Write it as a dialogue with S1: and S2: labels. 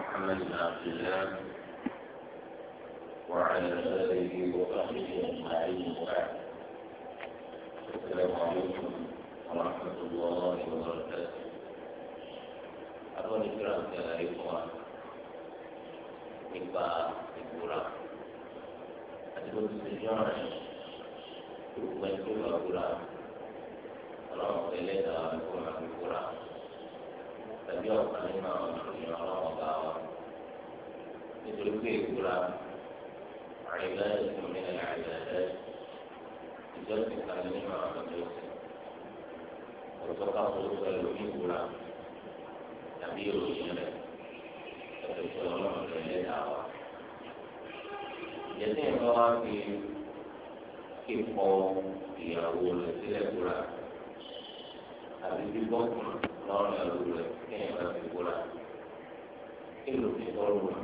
S1: محمد بن عبد الله وعلى آله وصحبه أجمعين وبعد السلام عليكم ورحمة الله وبركاته أقول الكرام يا إخوان nípa ìbúra àti bó ti ṣe jọ́ ọ̀rẹ́ gbogbo ẹni tó lọ búra ọlọ́run tẹ́lẹ̀ dáa ní kó máa fi búra tàbí ọ̀kan nínú àwọn ìròyìn ọlọ́run bá wa nítorí pé ìbúra àìlá ẹ̀sìn mi ní àìlá ẹ̀ ìjọsìn kan nínú àwọn ìjọsìn ọ̀tọ́ ká polówó ẹlòmíì ìbúra tàbí ìròyìn rẹ̀ ẹ̀sìn ọlọ́run tẹ́lẹ̀ dáa wa. ìjẹ́sìn ìfọwọ́ wa fi kíkọ ìyàwó rẹ̀ sílẹ̀ kúrà àbí bíbọ́ lọ́rùn ẹ̀rù rẹ̀ kéèyàn bá fi kúrà kí ló fi tọ́lù rẹ̀